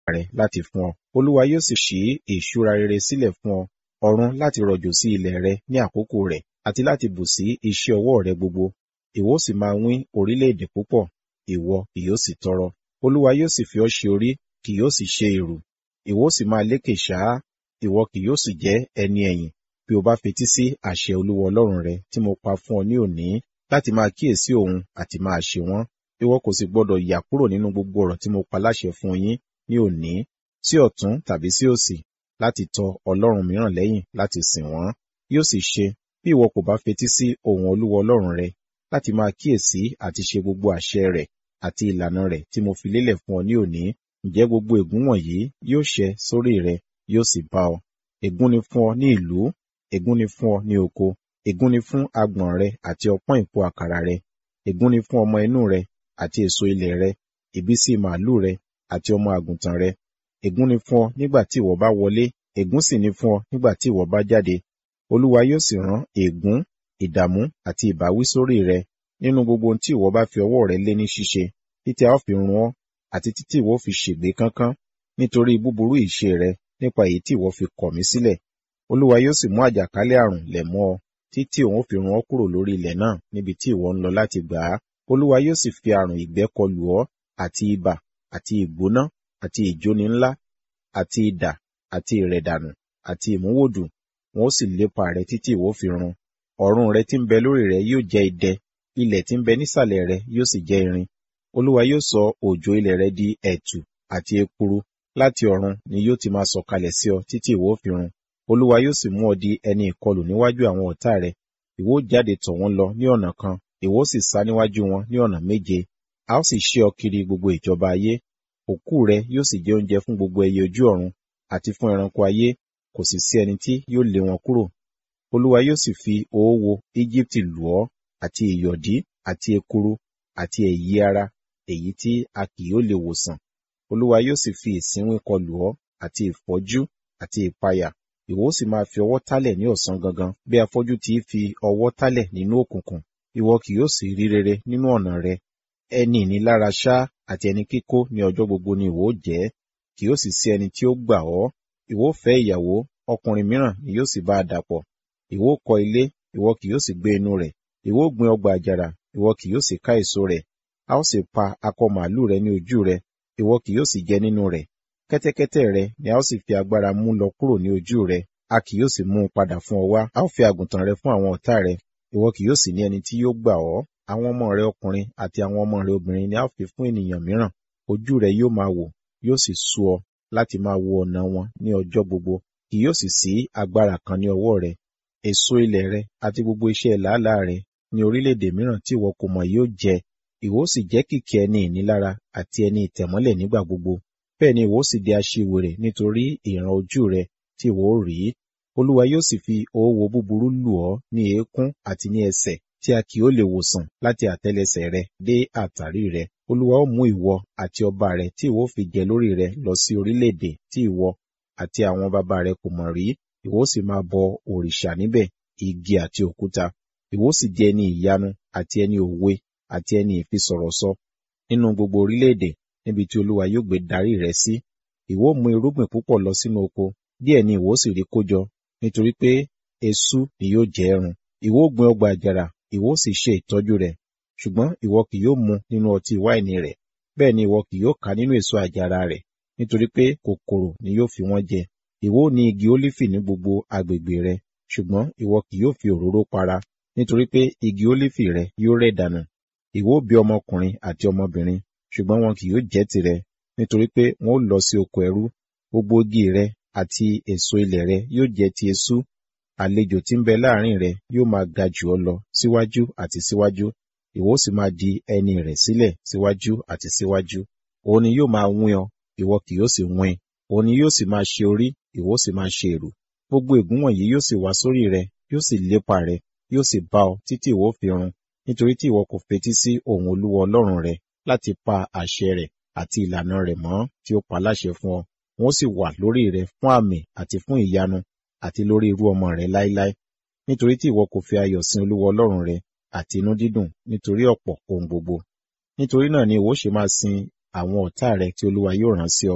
rẹ láti fún ọ. Olúwa yóò sì ṣí ìṣúra rere sílẹ̀ fún ọ, ọ̀run láti rọ̀jò sí ilẹ̀ rẹ ní àkókò rẹ̀, àti láti bù sí iṣẹ́ ọwọ́ rẹ gbogbo. Ìwọ ó sì máa wín orílẹ̀-èdè púpọ̀, ìwọ kì yóò sì tọrọ. Olúwa yóò sì fi ọ́ ṣe orí, kì yóò sì ṣe ìrù. Ìwọ ó sì máa lékè ṣáá, ìwọ kì yóò sì jẹ́ ẹni ẹ̀yìn, bí o bá fetí sí àṣẹ Olúwa Ọlọ́run rẹ tí mo pa fún ọ ní òní láti máa kíyèsí òun àti máa ṣe wọ́n. Ìwọ kò sì gbọdọ̀ yà kúrò nínú gbogbo ọ̀rọ̀ tí mo pa láṣẹ fún yín ní òní, sí ọ̀tún tàbí sí òsì, láti tọ ọlọ́run mìíràn lẹ́yìn láti sìn wọ́n. Yóò sì ṣe, bí ìwọ kò bá fetí sí ohùn Olúwa Ọlọ́run rẹ, láti máa kíyèsí àti ṣe gbogbo àṣẹ rẹ̀ àti ìlànà rẹ̀ tí mo fi lélẹ̀ fún ọ ní òní, ǹjẹ́ gbogbo ègún wọ̀nyí yóò ṣẹ sórí rẹ, yóò sì bá ọ. Ègún ni fún ọ ní ìlú, ègún ni fún ọ ní oko, ègún ni fún agbọ̀n rẹ àti ọpọ́n ìpò àkàrà rẹ, ègún ni fún ọmọ inú rẹ àti èso ilẹ̀ rẹ, ìbísí màlúù rẹ àti ọmọ àgùntàn rẹ. Ègún ni fún ọ nígbà tí ìwọ bá wọlé, ègún sì ni fún ọ nígbà tí ìwọ bá jáde. Olúwa yóò sì rán ègún, ìdààmú àti ìbáwí sórí rẹ nínú gbogbo ohun tí ìwọ bá fi ọwọ́ rẹ lé ní ṣíṣe, títí a ó fi run ọ́, àti títí ìwọ fi ṣègbé kánkán, nítorí búburú ìṣe rẹ nípa èyí tí ìwọ fi kọ̀ mí sílẹ̀. Olúwa yóò sì mú àjàkálẹ̀ àrùn lẹ̀ mọ́ ọ, títí òun fi run ọ́ kúrò lórí ilẹ̀ náà níbi tí ìwọ ń lọ láti gbà á. Olúwa yóò sì fi àrùn ìgbẹ́ kọlù ọ́, àti ibà, àti ìgbóná, àti ìjóni ńlá, àti idà, àti ìrẹ̀dànù, àti ìmúwòdù, wọn ó sì lépa rẹ títí ìwọ fi run. Ọ̀run rẹ tí ń bẹ lórí rẹ yóò jẹ́ idẹ, ilẹ̀ tí ń bẹ nísàlẹ̀ rẹ yóò sì jẹ́ irin. Olúwa yóò sọ òjò ilẹ̀ rẹ di ẹ̀tù àti ekuru, láti ọ̀run ni yóò ti máa sọ̀kalẹ̀ sí ọ títí ìwọ fi run. Olúwa yóò sì mú ọ di ẹni ìkọlù níwájú àwọn ọ̀tá rẹ. Ìwọ ó jáde tọ̀ wọ́n lọ ní ọ̀nà kan, ìwọ ó sì sá níwájú wọn ní ọ̀nà méje. A ó sì ṣe ọ kiri gbogbo ìjọba ayé. Òkú rẹ yóò sì jẹ́ oúnjẹ fún gbogbo ẹyẹ ojú ọ̀run, àti fún ẹranko ayé, kò sì sí ẹni tí yóò lé wọn kúrò. Olúwa yóò sì fi oówo Íjíbítì lù ọ́, àti ìyọ̀dí, àti ekuru, àti èyí ara, èyí tí a kì yóò lè wòsàn. Olúwa yóò sì fi ìsínwín kọlù ọ́, àti ìfọ́jú, àti ìpayà. Ìwọ ó sì máa fi ọwọ́ tálẹ̀ ní ọ̀sán gangan, bí afọ́jú ti fi ọwọ́ tálẹ̀ nínú òkùnkùn. Ìwọ kì yóò sì rí rere nínú ọ̀nà rẹ. Ẹni ìnilára ṣá àti ẹni kíkó ní ọjọ́ gbogbo ni ìwọ ó jẹ́, kì yóò sì sí ẹni tí ó gbà ọ́. Ìwọ ó fẹ́ ìyàwó, ọkùnrin mìíràn ni yóò sì bá a dàpọ̀. Ìwọ ó kọ́ ilé, ìwọ kì yóò sì gbé inú rẹ̀. Ìwọ ó gbin ọgbà àjàrà, ìwọ kì yóò sì ká èso rẹ̀. A ó sì pa akọ màlúù rẹ ní ojú rẹ, ìwọ kì yóò sì jẹ nínú rẹ̀. Kẹ́tẹ́kẹ́tẹ́ rẹ ni a ó sì fi agbára mú lọ kúrò ní ojú rẹ, a kì yóò sì mú un padà fún ọ wá. A ó fi àgùntàn rẹ fún àwọn ọ̀tá rẹ, ìwọ kì yóò sì ní ẹni tí yóò gbà ọ́. Àwọn ọmọ rẹ ọkùnrin àti àwọn ọmọ rẹ obìnrin ni a ó fi fún ènìyàn mìíràn. Ojú rẹ yóò máa wò, yóò sì sú ọ láti máa wo ọ̀nà wọn ní ọjọ́ gbogbo. Kì yóò sì sí agbára kan ní ọwọ́ rẹ. Èso ilẹ̀ rẹ àti gbogbo iṣẹ́ làálàá rẹ ní orílẹ̀-èdè mìíràn tí ìwọ kò mọ̀ yóò jẹ. Ìwọ ó sì jẹ́ kìkì ẹni ìnilára àti ẹni ìtẹ̀mọ́lẹ̀ nígbà gbogbo. Bẹ́ẹ̀ ni ìwọ ó sì di aṣiwèrè nítorí ìran ojú rẹ tí ìwọ ó rí. Olúwa yóò sì fi oówo búburú lù ọ́ ní eékún àti ní ẹsẹ̀ tí a kì yóò lè wòsàn láti àtẹ́lẹsẹ̀ rẹ dé àtàrí rẹ. Olúwa ó mú ìwọ àti ọba rẹ tí ìwọ ó fi jẹ lórí rẹ lọ sí orílẹ̀-èdè tí ìwọ àti àwọn baba rẹ kò mọ̀ rí. Ìwọ ó sì máa bọ òrìṣà níbẹ̀, igi àti òkúta. Ìwọ ó sì di ẹni ìyanu àti ẹni òwe àti ẹni ìfisọ̀rọ̀sọ nínú gbogbo orílẹ̀-èdè níbi tí Olúwa yóò gbé darí rẹ sí. Ìwọ ó mú irúgbìn púpọ̀ lọ sínú oko, díẹ̀ ni ìwọ ó sì rí kójọ, nítorí pé eṣú ni yóò jẹ ẹ̀rùn. Ìwọ ó gbin ọgbà àjàrà, ìwọ ó sì ṣe ìtọ́jú rẹ̀, ṣùgbọ́n ìwọ kì yóò mu nínú ọtí wáìnì rẹ̀, bẹ́ẹ̀ ni ìwọ kì yóò ká nínú èso àjàrà rẹ̀, nítorí pé kòkòrò ni yóò fi wọ́n jẹ. Ìwọ ó ní igi ólífì ní gbogbo agbègbè rẹ, ṣùgbọ́n ìwọ kì yóò fi òróró para, nítorí pé igi ólífì rẹ yóò rẹ̀ dànù. Ìwọ ó bí ọmọkùnrin àti ọmọbìnrin, ṣùgbọ́n wọn kì yóò jẹ́ tirẹ̀, nítorí pé wọn ó lọ sí oko ẹrú. Gbogbo igi rẹ àti èso ilẹ̀ rẹ yóò jẹ́ ti eṣú. Àlejò tí ń bẹ láàrin rẹ yóò máa ga jù ọ́ lọ síwájú àti síwájú, ìwọ ó sì máa di ẹni rẹ̀ sílẹ̀ síwájú àti síwájú. Òun ni yóò máa wín ọ, ìwọ kì yóò sì wín. Òun ni yóò sì máa ṣe orí, ìwọ ó sì máa ṣe èrù. Gbogbo ègún wọ̀nyí yóò sì wá sórí rẹ, yóò sì lépa rẹ, yóò sì bá ọ títí ìwọ ó fi run, nítorí tí ìwọ kò fetí sí ohùn Olúwa Ọlọ́run rẹ láti pa àṣẹ rẹ̀ àti ìlànà rẹ̀ mọ́ tí ó pa láṣẹ fún ọ. Wọn ó sì wà lórí rẹ fún àmì àti fún ìyanu àti lórí irú ọmọ rẹ láéláé. Nítorí tí ìwọ kò fi ayọ̀ sin Olúwa Ọlọ́run rẹ àti inú dídùn nítorí ọ̀pọ̀ ohun gbogbo. Nítorí náà ni ìwọ ó ṣe máa sin àwọn ọ̀tá rẹ tí Olúwa yóò rán sí ọ.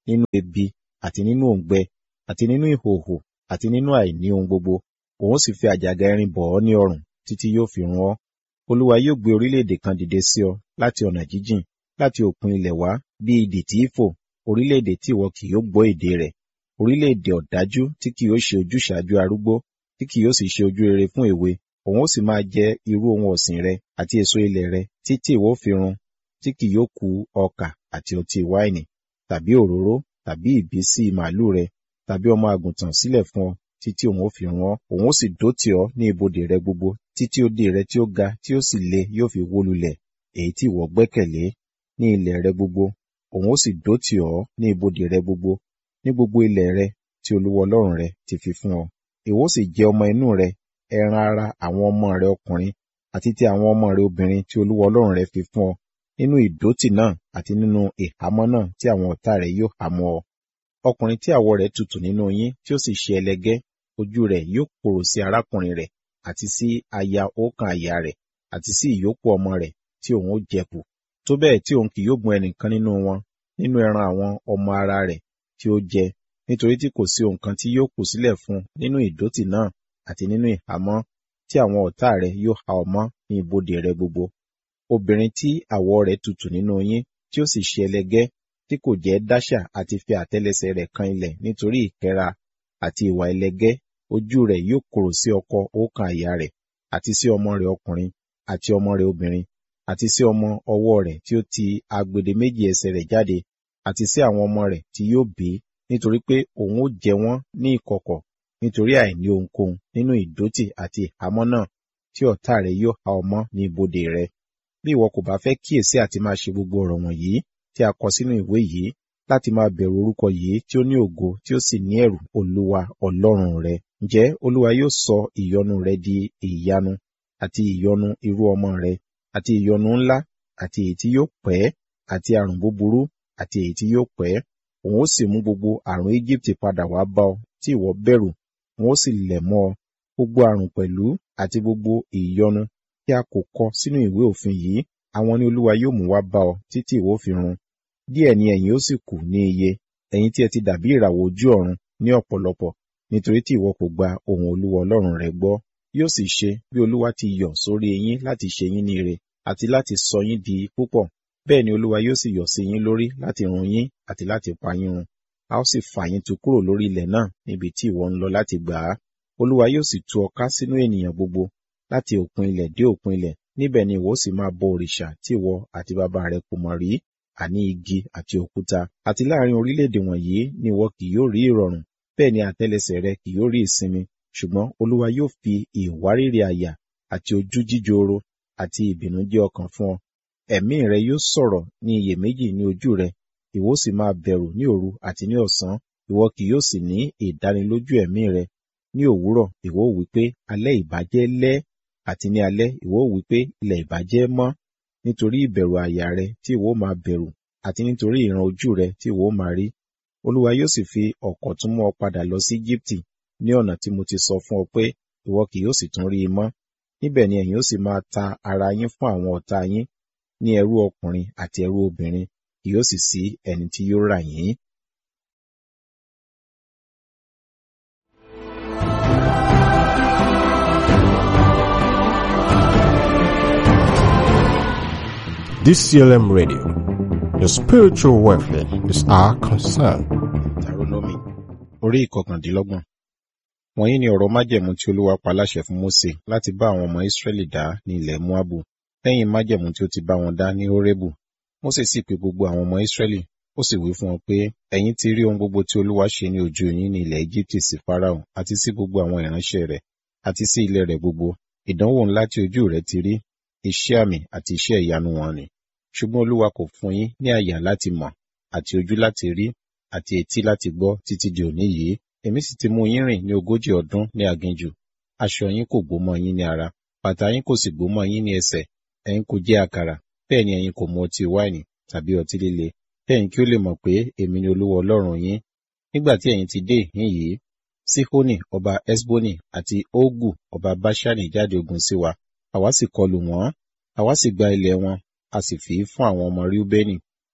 nínú ebi àti nínú òǹgbẹ àti nínú ìhòhò àti nínú àìní ohun gbogbo òun sì fi àjàgà irin bọ̀ ọ́ ní ọrùn títí yóò fi run ọ́ olúwa yóò gbé orílẹ̀-èdè kan dìde sí ọ láti ọ̀nà jíjìn láti òpin ilẹ̀ wá bí idì tí í fò orílẹ̀-èdè tí ìwọ kì yóò gbọ́ èdè rẹ̀ orílẹ̀-èdè ọ̀dájú tí kì yóò ṣe ojúṣàájú arúgbó tí kì yóò sì ṣe ojú rere fún èwe òun ó sì máa jẹ irú ohun ọ̀sìn rẹ àti èso ilẹ̀ rẹ títí ìwọ fi run tí kì yóò ku ọkà àti ọtí wáìnì tàbí òróró tàbí ìbísí màálù rẹ tàbí ọmọ àgùntàn sílẹ̀ fún ọ títí òun ó fi run ọ́ òun ó sì dó tì ọ́ ní ibodè rẹ gbogbo títí odi rẹ tí ó ga tí ó sì le yóò fi wó lulẹ̀ èyí tí ìwọ gbẹ́kẹ̀lé ní ilẹ̀ rẹ gbogbo òun ó sì dó tì ọ́ ní ibodè rẹ gbogbo ní gbogbo ilẹ̀ rẹ tí olúwa ọlọ́run rẹ ti fi fún ọ ìwọ sì jẹ ọmọ inú rẹ ẹran ara àwọn ọmọ rẹ ọkùnrin àti ti àwọn ọmọ rẹ obìnrin tí olúwa ọlọ́run rẹ fi fún ọ nínú ìdótì náà àti nínú ìhámọ́ náà tí àwọn ọ̀tá rẹ yóò hámọ́ ọ ọkùnrin tí àwọ̀ rẹ̀ tutù nínú yín tí ó sì ṣe ẹlẹgẹ́ ojú rẹ̀ yóò korò sí arákùnrin rẹ̀ àti sí aya ọ̀kan àyà rẹ̀ àti sí ìyókù ọmọ rẹ̀ tí òun ó jẹkù tó bẹ́ẹ̀ tí òun kì yóò gun ẹnìkan nínú wọn nínú ẹran àwọn ọmọ ara rẹ̀ tí ó jẹ nítorí tí kò sí ohun kan tí yóò kù sílẹ̀ fún nínú ìdótì náà àti nínú ìhámọ́ tí àwọn ọ̀tá rẹ̀ yóò há ọ mọ́ ní ibodè rẹ gbogbo obìnrin tí àwọ̀ rẹ̀ tutù nínú yín tí ó sì ṣe ẹlẹgẹ́ tí kò jẹ́ dáṣà àti fi àtẹ́lẹsẹ̀ rẹ̀ kan ilẹ̀ nítorí ìkẹ́ra àti ìwà ẹlẹgẹ́ ojú rẹ̀ yóò korò sí ọkọ ọ̀kan àyà rẹ̀ àti sí ọmọ rẹ̀ ọkùnrin àti ọmọ rẹ̀ obìnrin àti sí ọmọ ọwọ́ rẹ̀ tí ó ti agbede méjì ẹsẹ̀ rẹ̀ jáde àti sí àwọn ọmọ rẹ̀ tí yóò bí nítorí pé òun ó jẹ wọ́n ní ìkọ̀kọ̀ nítorí àìní ohunkóhun nínú ìdótì àti ìhámọ́ náà tí ọ̀tá rẹ̀ yóò há ọ mọ́ ní ibodè rẹ̀ bí ìwọ kò bá fẹ́ kíyèsí àti máa ṣe gbogbo ọ̀rọ̀ wọ̀nyí tí a kọ sínú ìwé yìí láti máa bẹ̀rù orúkọ yìí tí ó ní ògo tí ó sì ní ẹ̀rù olúwa ọlọ́run rẹ ǹjẹ́ olúwa yóò sọ ìyọnu rẹ di ìyanu àti ìyọnu irú ọmọ rẹ àti ìyọnu ńlá àti èyí tí yóò pẹ́ àti àrùn búburú àti èyí tí yóò pẹ́ òun ó sì mú gbogbo àrùn Íjíbítì padà wá bá ọ tí ìwọ bẹ̀rù òun ó sì lẹ̀ mọ́ ọ gbogbo àrùn pẹ̀lú àti gbogbo ìyọnu tí a kò kọ sínú ìwé òfin yìí àwọn ni olúwa yóò mú wá bá ọ títí ìwọ fi run díẹ̀ ni ẹ̀yin ó sì kù ní iye ẹ̀yin tí ẹ ti dàbí ìràwọ̀ ojú ọ̀run ní ọ̀pọ̀lọpọ̀ nítorí tí ìwọ kò gba ohùn olúwa ọlọ́run rẹ gbọ́ yóò sì ṣe bí olúwa ti yọ̀ sórí yín láti ṣe yín ní ire àti láti sọ yín di púpọ̀ bẹ́ẹ̀ ni olúwa yóò sì yọ̀ sí yín lórí láti run yín àti láti pa yín run a ó sì fà yín tu kúrò lórí ilẹ̀ náà níbi tí ìwọ ń lọ láti gbà á olúwa yóò sì tú ọ ká sínú ènìyàn gbogbo láti òpin ilẹ̀ dé òpin ilẹ̀ níbẹ̀ ni ìwọ sì máa bọ òrìṣà tí ìwọ àti bàbá rẹ kò mọ̀ rí àní igi àti òkúta àti láàrin orílẹ̀-èdè wọ̀nyí ni ìwọ kì yóò rí ìrọ̀rùn bẹ́ẹ̀ ni àtẹ́lẹsẹ̀ rẹ kì yóò rí ìsinmi ṣùgbọ́n olúwa yóò fi ìwárìrì àyà àti ojú jíjoro àti ìbìnújẹ́ ọkàn fún ọ ẹ̀mí rẹ yóò sọ̀rọ̀ ní iyèméjì ní ojú rẹ ìwọ sì máa bẹ̀rù ní òru àti ní ọ̀sán ìwọ kì yóò sì ní ìdánilójú ẹ̀mí rẹ ní òwúrọ̀ ìwọ wí pé alẹ́ ìbàjẹ́ lẹ́ àti ní alẹ́ ìwọ wí pé ilẹ̀ ìbàjẹ́ mọ́ nítorí ìbẹ̀rù àyà rẹ tí ìwọ máa bẹ̀rù àti nítorí ìran ojú rẹ tí ìwọ máa rí olúwa yóò sì fi ọ̀kọ̀ tún mú ọ padà lọ sí Íjíbítì ní ọ̀nà tí mo ti sọ fún ọ pé ìwọ kì yóò sì tún rí i mọ́ níbẹ̀ ni ẹ̀yin ó sì máa ta ara yín fún àwọn ọ̀tá yín ní ẹrú ọkùnrin àti ẹrú obìnrin kì yóò sì sí ẹni tí yóò rà yín. DCLM Radio. Your spiritual welfare is our concern. Tàrónọ́mì orí ìkọkàndínlọ́gbọ̀n. Wọ̀nyí ni ọ̀rọ̀ májẹ̀mú tí Olúwa pa láṣẹ fún Mósè láti bá àwọn ọmọ Ísírẹ́lì dá ní ilẹ̀ Móábù lẹ́yìn májẹ̀mú tí ó ti bá wọn dá ní Hórébù. Mósè sì pe gbogbo àwọn ọmọ Ísírẹ́lì ó sì wí fún wọn pé ẹ̀yin ti rí ohun gbogbo tí Olúwa ṣe ní ojú yín ní ilẹ̀ Íjíbítì sí Fáráò àti sí gbogbo àwọn ìránṣẹ́ rẹ̀ àti sí ilẹ̀ rẹ̀ gbogbo. Ìdánwò ńlá tí ojú rẹ̀ ti rí iṣẹ́ àmì àti iṣẹ́ ìyanu wọn ni ṣùgbọ́n olúwa kò fún yín ní àyà láti mọ̀ àti ojú láti rí àti etí láti gbọ́ títí di òní yìí èmi sì ti mú yín rìn ní ogójì ọdún ní aginjù aṣọ yín kò gbó mọ́ yín ní ara bàtà yín kò sì gbó mọ́ yín ní ẹsẹ̀ ẹ̀yin kò jẹ àkàrà bẹ́ẹ̀ ni ẹ̀yin kò mu ọtí wáìnì tàbí ọtí líle kẹ́yìn kí ó lè mọ̀ pé èmi ni olúwa ọlọ́run yín nígbà tí ẹ̀yin ti dé ìhín yìí síhónì ọba esboni àti ogu ọba báṣánì jáde ogun sí wa àwa sì kọlù wọ́n àwa sì gba ilẹ̀ wọn a sì fi í fún àwọn ọmọ Ríúbẹ́nì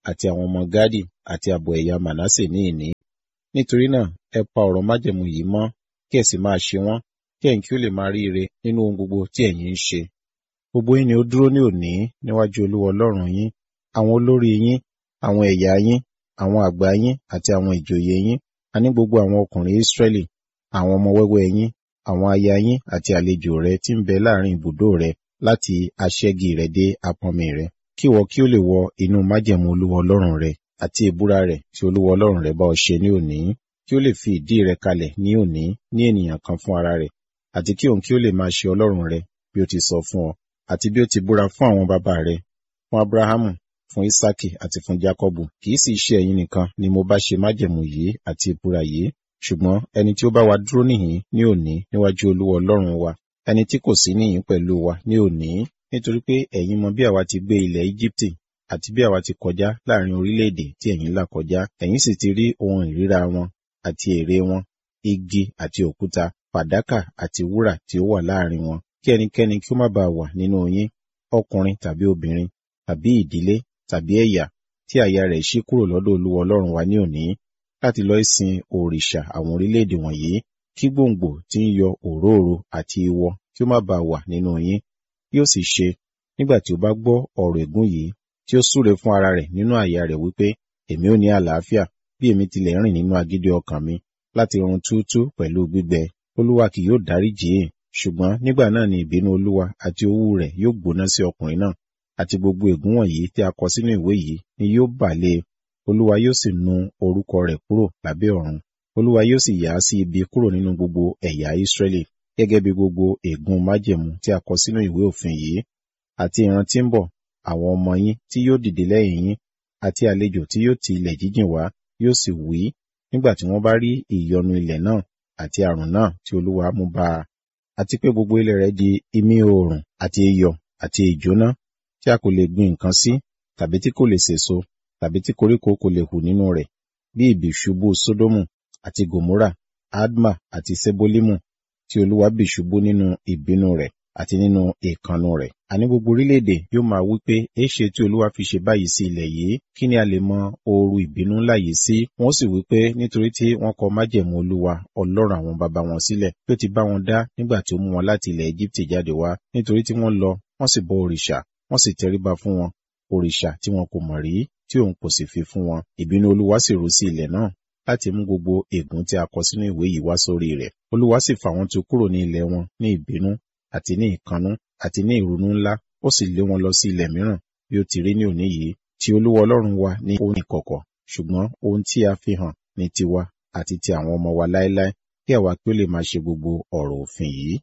àti àwọn ọmọ Gádì àti ààbọ̀ ẹ̀yà Mànásè ní ìní. Nítorí náà, ẹ pa ọ̀rọ̀ májẹ̀mú yìí mọ́, kí ẹ sì máa ṣe wọ́n, kí ẹ̀yin kí ó lè máa rí ire nínú ohun gbogbo tí ẹ̀yin ń ṣe. Gbogbo yín ni ó dúró ní òní níwájú Olúwa Ọlọ́run yín, àwọn olórí yín, àwọn ẹ̀yà yín, àwọn àgbà yín àti àwọn ìjòyè yín, àní gbogbo àwọn ọkùnrin Ísírẹ́lì, àwọn ọmọ wẹ́wẹ́ yín, àwọn aya yín àti àlejò rẹ tí ń bẹ láàrin ibùdó rẹ láti aṣẹ́gi rẹ dé apọnmi rẹ, kí ìwọ kí ó lè wọ inú májẹ̀mú Olúwa Ọlọ́run rẹ àti ìbúra rẹ̀ tí Olúwa Ọlọ́run rẹ bá ọ ṣe ní òní, kí ó lè fi ìdí rẹ kalẹ̀ ní òní ní ènìyàn kan fún ara rẹ̀, àti kí òun kí ó lè máa ṣe Ọlọ́run rẹ bí ó ti sọ fún ọ, àti bí ó ti búra fún àwọn baba rẹ, fún Abrahamu, fún Isaki àti fún Jakọbu. Kì í sì ṣe ẹ̀yin nìkan ni mo bá ṣe májẹ̀mú yìí àti ìbúra yìí, ṣùgbọ́n ẹni tí ó bá wa dúró níhìn ní òní níwájú Olúwa Ọlọ́run wa, ẹni tí kò sí níhìn pẹ̀lú wa ní òní, nítorí pé ẹ̀yin mọ bí àwa ti gbé ilẹ̀ Íjíbítì àti bí àwa ti kọjá láàrin orílẹ̀-èdè tí ẹ̀yin là kọjá, ẹ̀yin sì ti rí ohun ìríra wọn àti ère wọn, igi àti òkúta, fàdákà àti wúrà tí ó wà láàrin wọn, kí ẹnikẹ́ni kí ó má baà wà nínú yín, ọkùnrin tàbí obìnrin, tàbí ìdílé, tàbí ẹ̀yà, tí àyà rẹ̀ ṣí kúrò lọ́dọ̀ Olúwa Ọlọ́run wa ní òní, láti lọ sin òrìṣà àwọn orílẹ̀-èdè wọ̀nyí, kí gbòǹgbò tí ń yọ òróòro àti ìwọ kí ó má baà wà nínú yín. Yóò sì ṣe, nígbà tí ó bá gbọ́ ọ̀rọ̀ ègún yìí, tí ó súre fún ara rẹ̀ nínú àyà rẹ̀ wípé, èmi ó ní àlàáfíà, bí èmi tilẹ̀ rìn nínú agídí ọkàn mi, láti run túútú pẹ̀lú gbígbẹ. Olúwa kì yóò dáríjì í, ṣùgbọ́n nígbà náà ni ìbínú Olúwa àti owú rẹ̀ yóò gbóná sí ọkùnrin náà, àti gbogbo ègún wọ̀nyí tí a kọ sínú ìwé yìí ni yóò bà lé e. Olúwa yóò sì nu orúkọ rẹ̀ kúrò lábẹ́ ọ̀run. Olúwa yóò sì yà á sí ibi kúrò nínú gbogbo ẹ̀yà Ísírẹ́lì, gẹ́gẹ́ bí gbogbo ègún májẹ̀mú tí a kọ sínú ìwé òfin yìí. Àti ìran tí ń bọ̀, àwọn ọmọ yín tí yóò dìde lẹ́yìn yín, àti àlejò tí yóò ti ilẹ̀ jíjìn wá, yóò sì wí, nígbà tí wọ́n bá rí ìyọnu ilẹ̀ náà àti àrùn náà tí Olúwa mú bá a, àti pé gbogbo ilẹ̀ rẹ̀ di imí oòrùn àti iyọ̀ àti ìjóná, tí a kò lè gbin nǹkan sí, tàbí tí kò lè sèso, tàbí tí koríko kò lè hù nínú rẹ̀, bí ìbì ṣubú Sódómù àti Gòmórà, Adma àti Sebolimu, tí Olúwa bì ṣubú nínú ìbínú rẹ̀ àti nínú ìkannú rẹ̀. Àní gbogbo orílẹ̀-èdè yóò máa wí pé, èéṣe tí Olúwa fi ṣe báyìí sí ilẹ̀ yìí? Kí ni a lè mọ ooru ìbínú ńlá yìí sí? Wọ́n sì wí pé, nítorí tí wọ́n kọ májẹ̀mú Olúwa, Ọlọ́run àwọn baba wọn sílẹ̀, bí ó ti bá wọn dá nígbà tí ó mú wọn láti ilẹ̀ Égíptì jáde wá, nítorí tí wọ́n lọ, wọ́n sì bọ òrìṣà, wọ́n sì tẹríba fún wọn, òrìṣà tí wọn kò mọ̀ rí, tí òun kò sì fi fún wọn. Ìbínú Olúwa sì rú sí ilẹ̀ náà, láti mú gbogbo ègún tí a kọ sínú ìwé yìí wá sórí rẹ̀. Olúwa sì fà wọ́n tu kúrò ní ilẹ̀ wọn ní ìbínú, àti ní ìkannú, àti ní ìrunú ńlá, ó sì lé wọn lọ sí ilẹ̀ mìíràn, bí ó ti rí ní òní yìí. Ti Olúwa Ọlọ́run wa ní ohun ìkọ̀kọ̀, ṣùgbọ́n ohun tí a fi hàn ní tiwa àti ti àwọn ọmọ wa láéláé, kí àwa kí ó lè máa ṣe gbogbo ọ̀rọ̀ òfin yìí.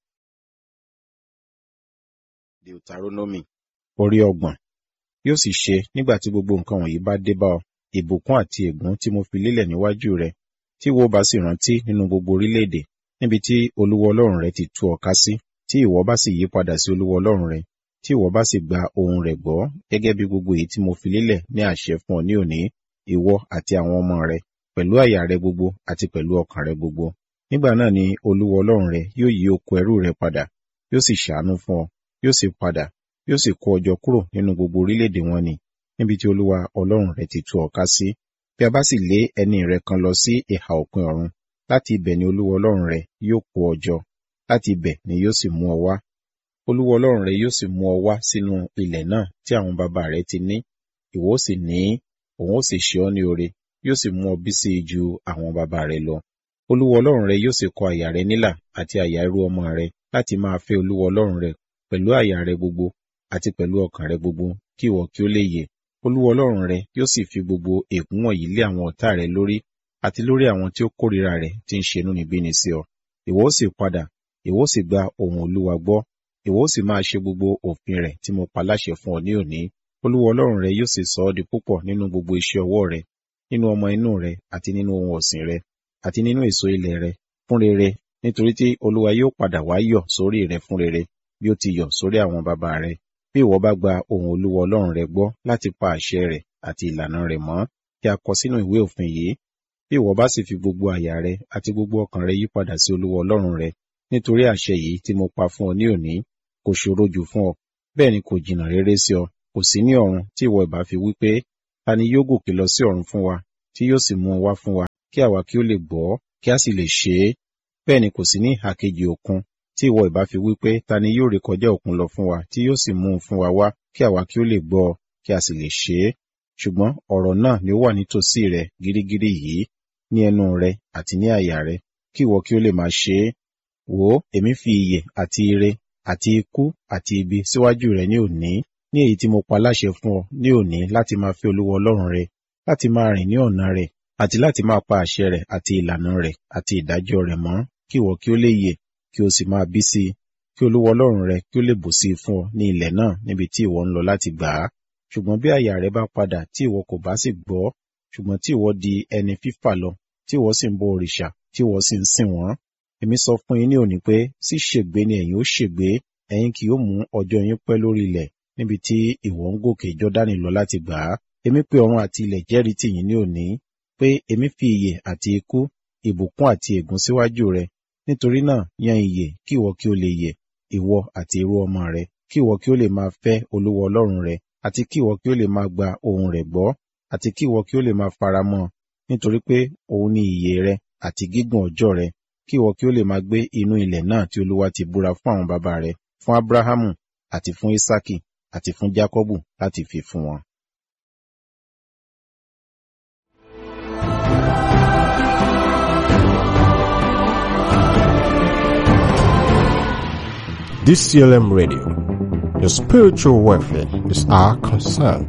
Deuteronomy orí ọgbọ̀n. Yóò sì ṣe nígbà tí gbogbo nǹkan wọ̀nyí bá dé bá ọ, ìbùkún àti ègún tí mo fi lélẹ̀ níwájú rẹ, tí ìwọ bá sì rántí nínú gbogbo orílẹ̀-èdè, níbi tí Olúwa Ọlọ́run rẹ ti tú ọ ká sí, tí ìwọ bá sì yí padà sí Olúwa Ọlọ́run rẹ, tí ìwọ bá sì gba ohùn rẹ̀ gbọ́, gẹ́gẹ́ bí gbogbo èyí tí mo fi lélẹ̀ ní àṣẹ fún ọ ní òní, ìwọ àti àwọn ọmọ rẹ, pẹ̀lú àyà rẹ gbogbo àti pẹ̀lú ọkàn rẹ gbogbo. Nígbà náà ni Olúwa Ọlọ́run rẹ yóò yí oko ẹrú rẹ padà, yóò sì ṣàánú fún ọ, yóò sì padà, yóò sì kó ọ jọ kúrò nínú gbogbo orílẹ̀-èdè wọn nì, níbi tí Olúwa Ọlọ́run rẹ ti tú ọ ká sí. Bí a bá sì lé ẹni rẹ kan lọ sí ìhà òpin ọ̀run, láti ibẹ̀ ni Olúwa Ọlọ́run rẹ yóò kó ọ jọ, láti ibẹ̀ ni yóò sì mú ọ wá. Olúwa Ọlọ́run rẹ yóò sì mú ọ wá sínú ilẹ̀ náà tí àwọn baba rẹ ti ní, ìwọ ó sì ní, òun ó sì ṣe ọ́ ní oore, yóò sì mú ọ bí sí i ju àwọn baba rẹ lọ. Olúwa Ọlọ́run rẹ yóò sì kọ àyà rẹ nílà àti àyà irú ọmọ rẹ láti máa fẹ́ Olúwa Ọlọ́run rẹ pẹ̀lú àyà rẹ gbogbo àti pẹ̀lú ọkàn rẹ gbogbo, kí ìwọ kí ó lè yè. Olúwa Ọlọ́run rẹ yóò sì fi gbogbo ègún wọ̀nyí lé àwọn ọ̀tá rẹ lórí àti lórí àwọn tí ó kórìíra rẹ tí ń ṣe inúnibíni sí ọ. Ìwọ ó sì padà, ìwọ ó sì gba ohùn Olúwa gbọ́, ìwọ ó sì máa ṣe gbogbo òfin rẹ̀ tí mo pa láṣẹ fún ọ ní òní. Olúwa Ọlọ́run rẹ yóò sì sọ ọ́ di púpọ̀ nínú gbogbo iṣẹ́ ọwọ́ rẹ, nínú ọmọ inú rẹ àti nínú ohun ọ̀sìn rẹ, àti nínú èso ilẹ̀ rẹ, fún rere, nítorí tí Olúwa yóò padà wá yọ̀ sórí rẹ fún rere, bí ó ti yọ̀ sórí àwọn baba rẹ. Bí ìwọ bá gba ohùn Olúwa Ọlọ́run rẹ gbọ́ láti pa àṣẹ rẹ̀ àti ìlànà rẹ̀ mọ́, tí a kọ sínú ìwé òfin yìí, bí ìwọ bá sì fi gbogbo àyà rẹ àti gbogbo ọkàn rẹ yí padà sí Olúwa Ọlọ́run rẹ, nítorí àṣẹ yìí tí mo pa fún ọ ní òní, kò ṣòro jù fún ọ, bẹ́ẹ̀ ni kò jìnnà réré sí ọ, kò sí ní ọ̀run tí ìwọ ìbá fi wí pé, ta ni yóò gòkè lọ sí ọ̀run fún wa tí yóò sì mú un wá fún wa kí àwa kí ó lè gbọ́ kí a sì lè ṣe é bẹ́ẹ̀ ni kò sí ní ìhà kejì òkun tí ìwọ ìbá fi wí pé ta ni yóò rékọjá òkun lọ fún wa tí yóò sì mú un fún wa wá kí àwa kí ó lè gbọ́ kí a sì lè ṣe é ṣùgbọ́n ọ̀rọ̀ náà ni ó wà nítòsí rẹ gírígírí yìí ní ẹnu rẹ àti ní àyà rẹ kí ìwọ kí ó lè máa ṣe é wò ó èmi fi ìyè àti ire àti ikú àti ibi síwájú rẹ ní òní ní èyí tí mo pa láṣẹ fún ọ ní òní láti máa fẹ́ olúwa ọlọ́run rẹ láti máa rìn ní ọ̀nà rẹ àti láti máa pa àṣẹ rẹ àti ìlànà rẹ àti ìdájọ́ rẹ mọ́ kí ìwọ kí ó lè yè kí o sì máa bí sí i kí olúwa ọlọ́run rẹ kí ó lè bù sí i fún ọ ní ilẹ̀ náà níbi tí ìwọ ń lọ láti gbà á ṣùgbọ́n bí àyà rẹ bá padà tí ìwọ kò bá sì gbọ́ ṣùgbọ́n tí ìwọ di ẹni fífà lọ tí ìwọ sì ń bọ òrìṣà tí ìwọ sì ń sìn wọ́n èmi sọ fún yín ní òní pé sí ṣègbé ni ẹ̀yin ó ṣègbé ẹ̀yin kì yóò mú ọjọ́ yín pẹ́ lórí ilẹ̀ níbi tí ìwọ ń gòkè jọ́dánì lọ láti gbà á èmi pé ọ̀run àti ilẹ̀ jẹ́rìí tì yín ní òní pé èmi fi ìyè àti ikú ìbùkún àti ègún síwájú rẹ nítorí náà yan ìyè kí ìwọ kí o lè yè ìwọ àti irú ọmọ rẹ kí ìwọ kí o lè máa fẹ́ olúwa ọlọ́run rẹ àti kí ìwọ kí o lè máa gba ohùn rẹ̀ gbọ́ àti kí ìwọ kí o lè máa faramọ́ nítorí pé òun ni ìyè rẹ àti gígùn ọjọ́ rẹ kí ìwọ kí o lè máa gbé inú ilẹ̀ náà tí olúwa ti búra fún àwọn bàbá rẹ fún abrahamu àti fún isaki àti fún jacobu láti fi fún wọn. DCLM Radio. Your spiritual welfare is our concern.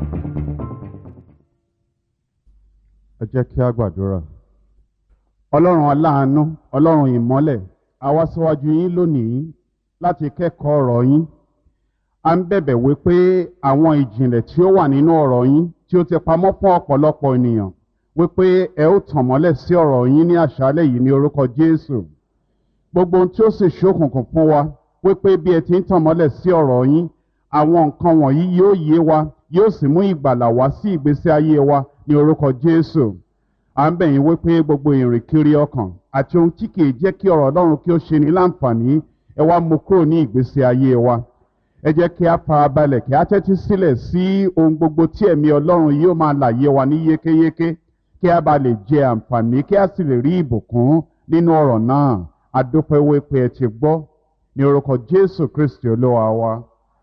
ẹ jẹ́ kí a gbàdúrà. ọlọ́run aláàánú ọlọ́run ìmọ́lẹ̀ a wá síwájú yín lónìí láti kẹ́kọ̀ọ́ ọ̀rọ̀ yín. a ń bẹ̀bẹ̀ wí pé àwọn ìjìnlẹ̀ tí ó wà nínú ọ̀rọ̀ yín tí ó ti pamọ́ fún ọ̀pọ̀lọpọ̀ ènìyàn wípé ẹ ó tàn mọ́lẹ̀ sí ọ̀rọ̀ yín ní àṣálẹ̀ yìí ní orúkọ Jésù. gbogbo ohun tí ó sì ṣókùnkùn fún wa wípé bí ẹ ti ń tàn mọ́lẹ̀ sí ọ̀rọ̀ yín àwọn nǹkan wọ̀nyí yóò yé wa yóò sì mú ìgbàlà wá sí ìgbésí ayé wa ní orúkọ Jésù à ń bẹ̀ yín wípé gbogbo ìrìnkiri ọkàn àti ohun tí kìí jẹ́ kí ọ̀rọ̀ Ọlọ́run kí ó ṣe ní láǹfààní ẹ wá mú kúrò ní ìgbésí ayé wa ẹ jẹ́ kí a fara balẹ̀ kí a tẹ́tí sílẹ̀ sí ohun gbogbo tí ẹ̀mí Ọlọ́run yóò máa làyé wa ní yékéyéké kí a bá lè jẹ àǹfààní kí a sì lè rí ìbùkún nínú ọ̀rọ̀ náà a dúpẹ́ wípé ẹ ti gbọ́ ní orúkọ Jésù Kristi Olúwa wa.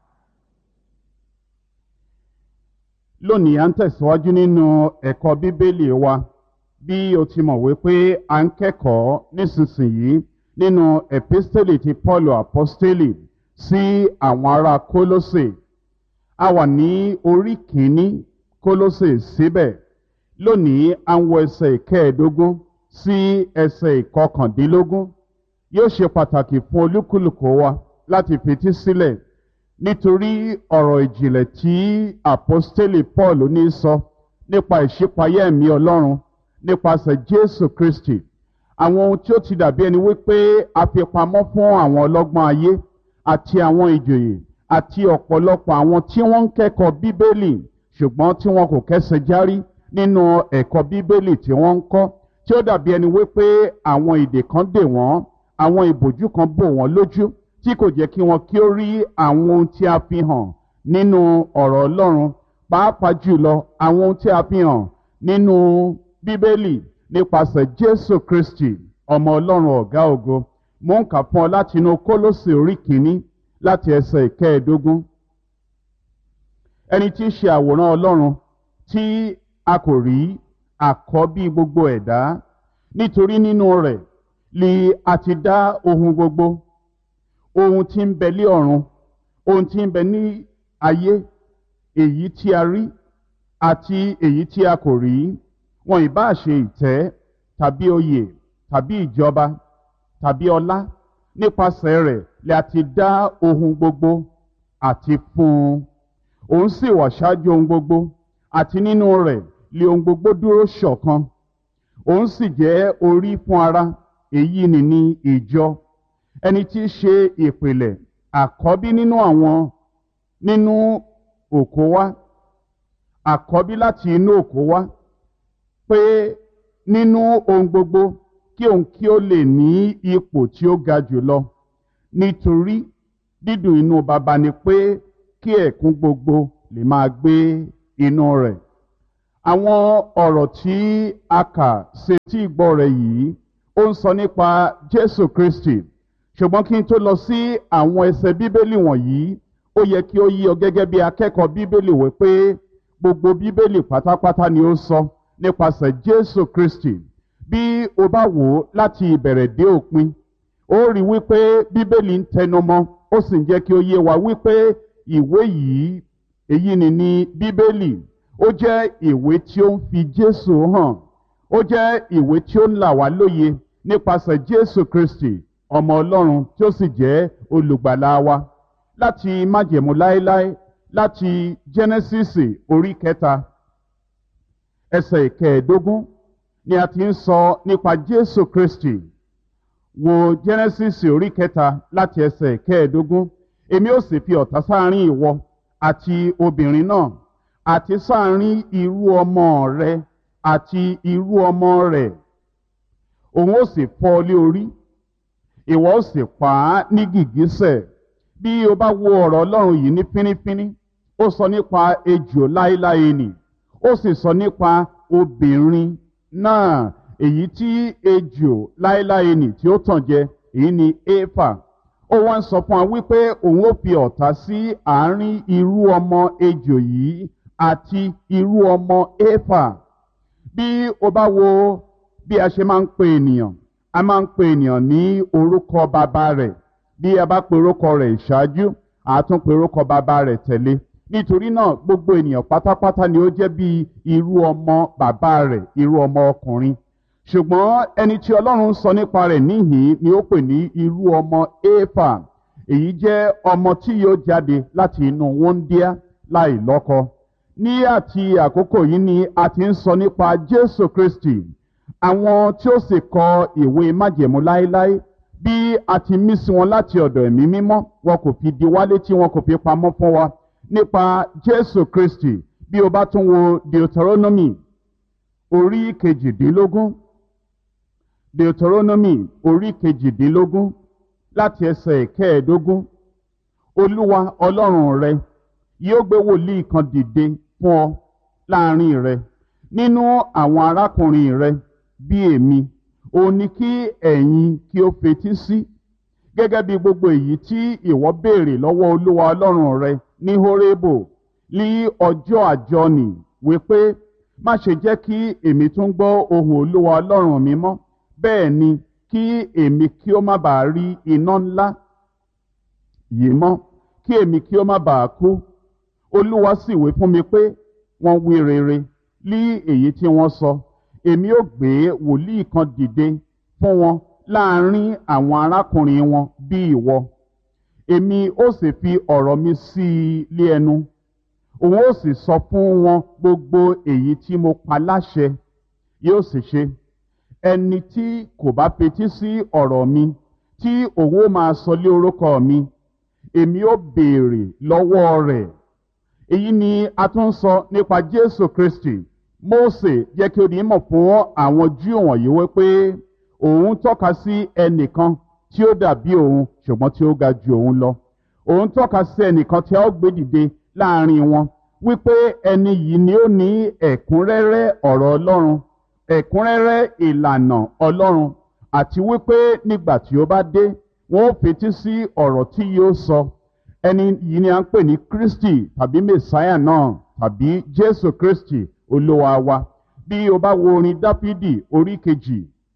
lónìí à ń tẹ̀síwájú nínú ẹ̀kọ́ bíbélì wa bí o ti mọ̀ wípé à ń kẹ́kọ̀ọ́ nísinsìnyí nínú epistele ti Paulu apostoli sí àwọn ará Kólósè a wà ní orí kìíní Kólósè síbẹ̀ lónìí à ń wọ ẹsẹ̀ ìkẹẹ̀ẹ́dógún sí ẹsẹ̀ ìkọkàndínlógún yóò ṣe pàtàkì fún olúkúlùkù wa láti fetí sílẹ̀ nítorí ọ̀rọ̀ ìjìnlẹ̀ tí àpọ́stélì Paul ní sọ nípa ìṣípayá ẹ̀mí Ọlọ́run nípasẹ̀ Jésù Kristi àwọn ohun tí ó ti dàbí ẹni wípé a fi pamọ́ fún àwọn ọlọ́gbọ́n ayé àti àwọn ìjòyè àti ọ̀pọ̀lọpọ̀ àwọn tí wọ́n ń kẹ́kọ̀ọ́ Bíbélì ṣùgbọ́n tí wọn kò kẹ́sẹ̀ járí nínú ẹ̀kọ́ Bíbélì tí wọ́n ń kọ́ tí ó dàbí ẹni wípé àwọn ìdè kan dè wọ́n àwọn ìbòjú kan bò wọ́n lójú tí kò jẹ́ kí wọn kí ó rí àwọn ohun tí a fi hàn nínú ọ̀rọ̀ Ọlọ́run pàápàá jùlọ àwọn ohun tí a fi hàn nínú Bíbélì nípasẹ̀ Jésù Kristi ọmọ Ọlọ́run ọ̀gá ògo mo ń kà fún ọ láti inú Kólósè orí kìíní láti ẹsẹ̀ ìkẹẹ̀ẹ́dógún ẹni tí í ṣe àwòrán Ọlọ́run tí a kò rí àkọ́bí gbogbo ẹ̀dá nítorí nínú rẹ̀ li a ti dá ohun gbogbo ohun tí ń bẹ lé ọ̀run ohun tí ń bẹ ní ayé èyí tí a rí àti èyí tí a kò rí wọn ìbá ṣe ìtẹ́ tàbí oyè tàbí ìjọba tàbí ọlá nípasẹ̀ rẹ̀ lè a ti dá ohun gbogbo àti fún un òun sì wà ṣáájú ohun gbogbo àti nínú rẹ̀ lè ohun gbogbo dúró ṣọ̀kan òun sì jẹ́ orí fún ara èyí ni ní ìjọ ẹni tí í ṣe ìpìlẹ̀ àkọ́bí nínú àwọn nínú òkó wá àkọ́bí láti inú òkó wá pé nínú ohun gbogbo kí òun kí ó lè ní ipò tí ó ga jùlọ nítorí dídùn inú baba ni pé kí ẹ̀kún gbogbo lè máa gbé inú rẹ̀ àwọn ọ̀rọ̀ tí a kà sí tí ìgbọ́ rẹ̀ yìí ó ń sọ nípa jésù kristi ṣùgbọ́n kí n tó lọ sí àwọn ẹsẹ̀ bíbélì wọ̀nyí ó yẹ kí ó yí ọ gẹ́gẹ́ bí akẹ́kọ̀ọ́ bíbélì wí pé gbogbo bíbélì pátápátá ni ó sọ nípasẹ̀ jésù kristi bí o bá wò ó láti ìbẹ̀rẹ̀ dé òpin ó rí wípé bíbélì ń tẹnumọ́ ó sì ń jẹ́ kí ó yé wa wípé ìwé yìí èyí ni ní bíbélì ó jẹ́ ìwé tí ó ń fi jésù hàn ó jẹ́ ìwé tí ó ń là wá lóye nípasẹ̀ jésù kristi ọmọ ọlọ́run tí ó sì jẹ́ olùgbàlà wa láti májẹ̀mú láéláé láti jẹ́nẹ́sísì orí kẹta ẹsẹ̀ ìkẹẹ̀ẹ́dógún ni a ti ń sọ nípa jésù kristi wo jẹ́nẹ́sísì orí kẹta láti ẹsẹ̀ ìkẹẹ̀ẹ́dógún èmi ó sì fi ọ̀tá sáárín ìwọ àti obìnrin náà àti sáàrin irú ọmọ rẹ àti irú ọmọ rẹ òun ó sì fọ́ ọ lé orí ìwọ ó sì pa á ní gìgísẹ̀ bí o bá wo ọ̀rọ̀ ọlọ́run yìí ní fínífíní ó sọ nípa ejò láéláé nì ó sì sọ nípa obìnrin náà èyí tí ejò láéláé nì tí ó tàn jẹ èyí ni éfà ó wá ń sọ fún wa wípé òun ó fi ọ̀tá sí àárín irú ọmọ ejò yìí àti irú ọmọ éfà bí o bá wo bí a ṣe máa ń pe ènìyàn a máa ń pe ènìyàn ní orúkọ bàbá rẹ̀ bí a bá pe orúkọ rẹ̀ ìṣáájú àtún pe orúkọ bàbá rẹ̀ tẹ̀lé nítorí náà gbogbo ènìyàn pátápátá ni ó jẹ́ bí irú ọmọ bàbá rẹ̀ irú ọmọ ọkùnrin ṣùgbọ́n ẹni tí ọlọ́run sọ nípa rẹ̀ níhìn ni ó pè ní irú ọmọ éfà èyí jẹ́ ọmọ tí yóò jáde láti inú wọ́ndíá láì lọ́kọ ní àti àkókò yìí ni a ti ń sọ nípa jésù kristi àwọn tí ó sì kọ ìwé májẹ̀mú láéláé bí a ti mí sí wọn láti ọ̀dọ̀ ẹ̀mí mímọ́ wọn kò fi di wálé tí wọn kò fi pamọ́ fún wa nípa jésù kristi bí o bá tún wo deuteronomy orí kejìdínlógún deuteronomy orí kejìdínlógún láti ẹsẹ̀ kẹẹ̀ẹ́dógún olúwa ọlọ́run rẹ yóò gbé wòlíì kan dìde fún ọ láàrin rẹ nínú àwọn arákùnrin rẹ bí èmi òun ni kí ẹ̀yin kí ó fetí sí gẹ́gẹ́ bí gbogbo èyí tí ìwọ béèrè lọ́wọ́ olúwa ọlọ́run rẹ ní horebo ní ọjọ́ àjọnì wípé má ṣe jẹ́ kí èmi tún gbọ́ ohùn olúwa ọlọ́run mi mọ́ bẹ́ẹ̀ ni kí èmi kí ó má bàa rí iná ńlá yìí mọ́ kí èmi kí ó má bàa kú olúwa sì wí fún mi pé wọ́n wí rere lí èyí tí wọ́n sọ èmi ó gbé wòlíì kan dìde fún wọn láàrin àwọn arákùnrin wọn bí ìwọ èmi ó sì fi ọ̀rọ̀ mi sí i lé ẹnu òun ó sì sọ fún wọn gbogbo èyí tí mo pa láṣẹ yóò sì ṣe ẹni tí kò bá fetí sí ọ̀rọ̀ mi tí òun ó máa sọ lé orúkọ mi èmi ó béèrè lọ́wọ́ rẹ̀ èyí ni a tún ń sọ nípa jésù kristi mósè jẹ́ kí ó di mọ̀ fún àwọn júù wọ̀nyí wípé òun tọ́ka sí ẹnìkan tí ó dàbí òun ṣùgbọ́n tí ó ga ju òun lọ òun tọ́ka sí ẹnìkan tí a ó gbé dìde láàrin wọn wípé ẹni yìí ni ó ní ẹ̀kúnrẹ́rẹ́ ọ̀rọ̀ ọlọ́run ẹ̀kúnrẹ́rẹ́ ìlànà ọlọ́run àti wípé nígbà tí ó bá dé wọn ó fetí sí ọ̀rọ̀ tí yóò sọ ẹni yìí ni a ń pè ní kristi tàbí mẹsáyà náà tàbí jésù kristi olúwa wa bí o bá wo orin dáfídì orí kejì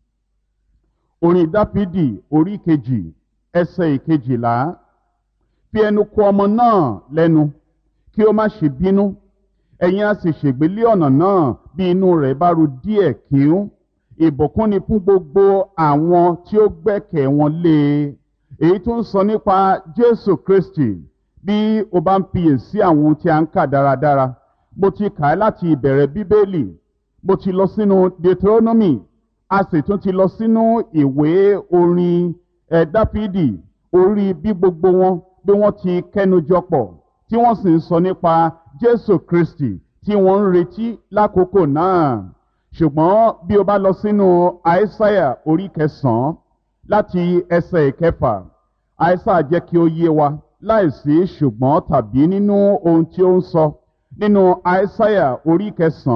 orin dáfídì orí kejì ẹsẹ̀ ìkejìlá fi ẹnu kò ọmọ náà lẹ́nu kí ó má ṣe bínú ẹ̀yin a sì ṣègbélé ọ̀nà náà bí inú rẹ̀ bá ru díẹ̀ kíún ìbùkún ni fún gbogbo àwọn tí ó gbẹ́kẹ̀ wọn lé e èyí tó ń sọ nípa jésù kristi bí o bá ń fiyèsí àwọn ohun tí a ń kà dáradára mo ti kà á láti ìbẹ̀rẹ̀ bíbélì mo ti lọ sínú deuteronomy a sì tún ti lọ sínú ìwé orin ẹ̀ dáfídì orí bí gbogbo wọn bí wọ́n ti kẹ́nujọ pọ̀ tí wọ́n sì ń sọ nípa jésù kristi tí wọ́n ń retí lákòókò náà ṣùgbọ́n bí o bá lọ sínú àìsáyà orí kẹsàn-án láti ẹsẹ̀ ìkẹfà àìsáyà jẹ́ kí ó yé wa láìsí ṣùgbọ́n tàbí nínú ohun tí ó ń sọ nínú àìsáyà orí kẹsàn-án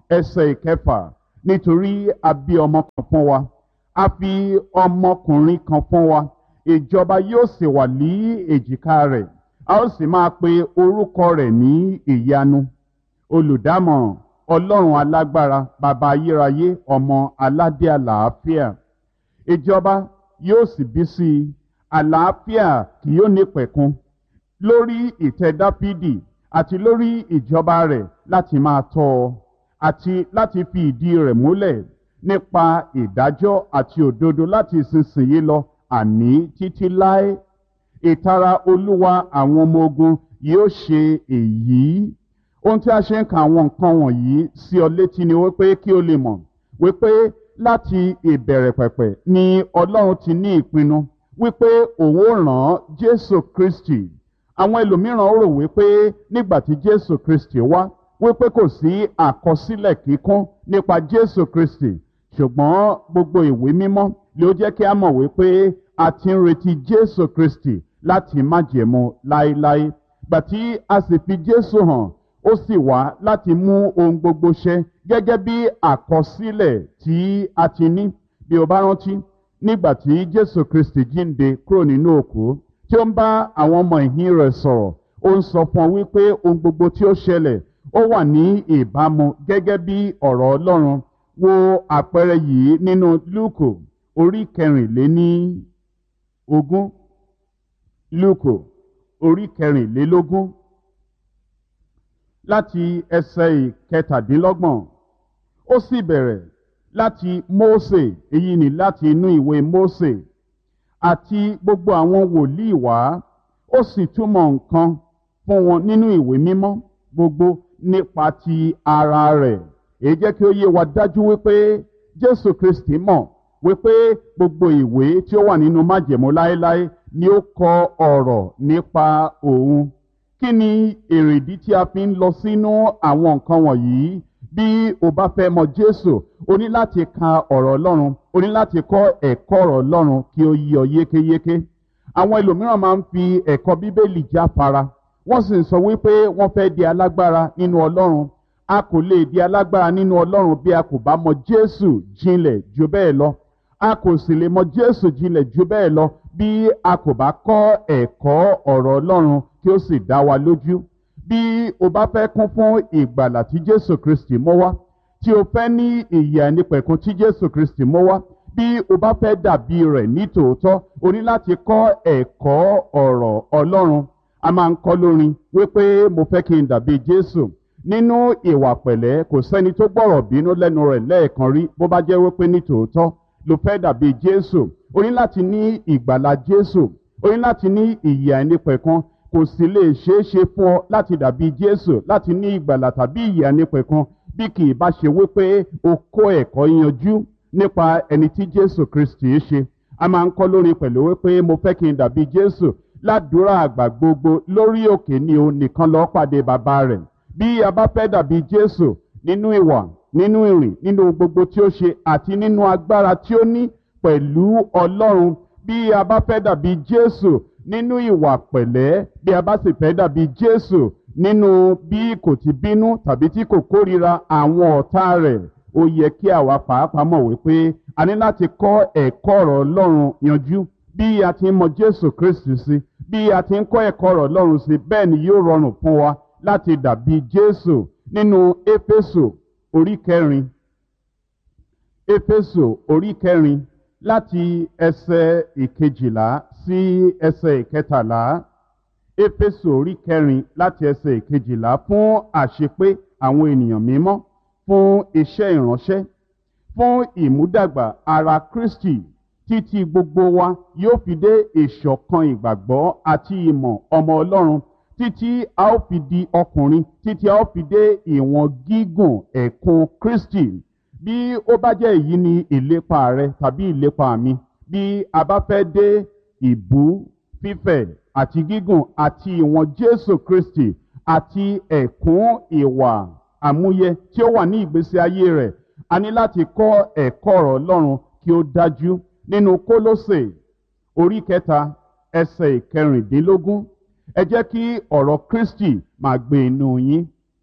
ẹsẹ̀ ìkẹfà nítorí a bí ọmọ kan fún wa a fi ọmọkùnrin kan fún wa ìjọba yóò sì wà ní èjìká rẹ̀ a ó sì máa pe orúkọ rẹ̀ ní ìyanu olùdámọ̀ràn ọlọ́run alágbára bàbá ayérayé ọmọ aládé àlàáfíà ìjọba yóò sì bí sí i àlàáfíà kì yóò ní pẹ̀kun lórí ìtẹ́ dáfídì àti lórí ìjọba rẹ̀ láti máa tọ́ ọ àti láti fi ìdí rẹ̀ múlẹ̀ nípa ìdájọ́ àti òdodo láti ìsinsìnyí lọ àní títí láé ìtara olúwa àwọn ọmọ ogun yóò ṣe èyí ohun tí a ṣe ń ka àwọn nǹkan wọ̀nyí sí ọ létí ni wípé kí o lè mọ̀ wípé láti ìbẹ̀rẹ̀ pẹ̀pẹ̀ ni ọlọ́run ti ní ìpinnu wípé òun ó ràn jésù kristi àwọn ẹlòmíràn rò wípé nígbà tí jésù kristi wá wípé kò sí àkọsílẹ̀ kíkún nípa jésù kristi ṣùgbọ́n gbogbo ìwé mímọ́ ló jẹ́ kí a mọ̀ wípé a ti ń retí jésù kristi láti májẹ̀mú láéláé gbà tí a sì fi jésù hàn ó sì wá láti mú ohun gbogbo ṣẹ gẹ́gẹ́ bí àkọsílẹ̀ tí a ti ní bí o bá rántí nígbà tí jésù kristi jíǹde kúrò nínú òkú tí ó ń bá àwọn ọmọ ìhín rẹ̀ sọ̀rọ̀ ó ń sọ fún ọ wípé ohun gbogbo tí ó ṣẹlẹ̀ ó wà ní ìbámu gẹ́gẹ́ bí ọ̀rọ̀ ọlọ́run wo àpẹẹrẹ yìí nínú lúùkù orí kẹrìnléní ogún lúùkù orí kẹrìnlélógún láti ẹsẹ̀ ìkẹtàdínlọ́gbọ̀n ó sì bẹ̀rẹ̀ láti mósè èyí ni láti inú ìwé mósè àti gbogbo àwọn wòlíì wá ó sì túmọ̀ nǹkan fún wọn nínú ìwé mímọ́ gbogbo nípa ti ara rẹ̀ èyí jẹ́ kí ó yé wa dájú wípé jésù kristi mọ̀ wípé gbogbo ìwé tí ó wà nínú májẹ̀mú láéláé ni ó kọ ọ̀rọ̀ nípa òun kí ni èrèdí tí a fi ń lọ sínú àwọn nǹkan wọ̀nyí bí o bá fẹ́ mọ jésù o ní láti ka ọ̀rọ̀ ọlọ́run o ní láti kọ́ ẹ̀kọ́ ọ̀rọ̀ ọlọ́run kí ó yí ọ yékéyéké àwọn ẹlòmíràn máa ń fi ẹ̀kọ́ bíbélì jáfara wọ́n sì ń sọ wípé wọ́n fẹ́ di alágbára nínú ọlọ́run a kò lè di alágbára nínú ọlọ́run bí a kò bá mọ jésù jinlẹ̀ ju bẹ́ẹ̀ lọ a kò sì lè mọ jésù jinlẹ̀ ju bẹ́ẹ̀ lọ bí a kò bá kọ́ ẹ̀kọ́ ọ̀rọ̀ ọlọ́run kí ó sì dá wa lójú bí o bá fẹ́ kún fún ìgbàlà tí jésù kristi mọ́ wá tí o fẹ́ ní ìyè àìnípẹ̀kun tí jésù kristi mọ́ wá bí o bá fẹ́ dàbí rẹ̀ ní tòótọ́ o ní láti kọ́ ẹ̀kọ́ ọ̀rọ̀ ọlọ́run a máa ń kọ́ lórin wípé mo fẹ́ kí n dàbí jésù nínú ìwà pẹ̀lẹ́ kò sẹ́ni tó gbọ́rọ̀ bínú lẹ́nu rẹ̀ lẹ́ẹ̀kan rí bó bá jẹ́ wípé ní tòótọ́ ló fẹ́ dàbí jésù o ní láti ní ìgbàlà jésù o ní láti ní ìyè àìnípẹ̀kun kò sì lè ṣeé ṣe fún ọ láti dàbí jésù láti ní ìgbàlà tàbí ìyè àìnípẹ̀kun bí kì í bá ṣe wípé o kó ẹ̀kọ́ yanjú nípa ẹni tí jésù kristi ṣe a máa ń kọ́ lórin pẹ̀lú wípé mo fẹ́ kí n dàbí jésù ládùúrà àgbà gbogbo lórí òkè ni o nìkan lọ́ọ́ pàdé bàbá rẹ̀ bí a bá fẹ́ dàbí jésù nínú ìwà nínú ìrìn nínú gbogbo tí ó ṣe àti nínú agbára tí ó ní pẹ̀lú ọlọ́run bí a bá fẹ́ dàbí jésù nínú ìwà pẹ̀lẹ́ bí a bá sì fẹ́ dàbí jésù nínú bí kò ti bínú tàbí tí kò kórira àwọn ọ̀tá rẹ̀ ó yẹ kí àwa pàápàá mọ̀ wípé a ní láti kọ́ ẹ̀kọ́ ọ̀rọ̀ ọlọ́run yanjú bí a ti ń mọ jésù kristu sí bí a ti ń kọ́ ẹ̀kọ́ ọ̀rọ̀ ọlọ́run sí bẹ́ẹ̀ ni yóò rọrùn fún wa láti dàbí jésù nínú éfésù orí kẹrin éfésù orí kẹrin láti ẹsẹ̀ ìkejìlá sí ẹsẹ̀ ìkẹtàlá éfésù orí kẹrin láti ẹsẹ̀ ìkejìlá fún àṣepé àwọn ènìyàn mímọ́ fún iṣẹ́ ìránṣẹ́ fún ìmúdàgbà ara kristi títí gbogbo wa yóò fi dé ìṣọ̀kan ìgbàgbọ́ àti ìmọ̀ ọmọ ọlọ́run títí a ó fi di ọkùnrin títí a ó fi dé ìwọ̀n gígùn ẹ̀kún kristi bí ó bá jẹ́ èyí ni ìlépa rẹ tàbí ìlépa mi bí a bá fẹ́ dé ìbú fífẹ̀ àti gígùn àti ìwọ̀n jésù kristi àti ẹ̀kún ìwà àmúyẹ tí ó wà ní ìgbésí ayé rẹ̀ a ní láti kọ́ ẹ̀kọ́ ọ̀rọ̀ ọlọ́run kí ó dájú nínú kólósè orí kẹta ẹsẹ̀ ìkẹrìndínlógún ẹ jẹ́ kí ọ̀rọ̀ kristi máa gbé inú yín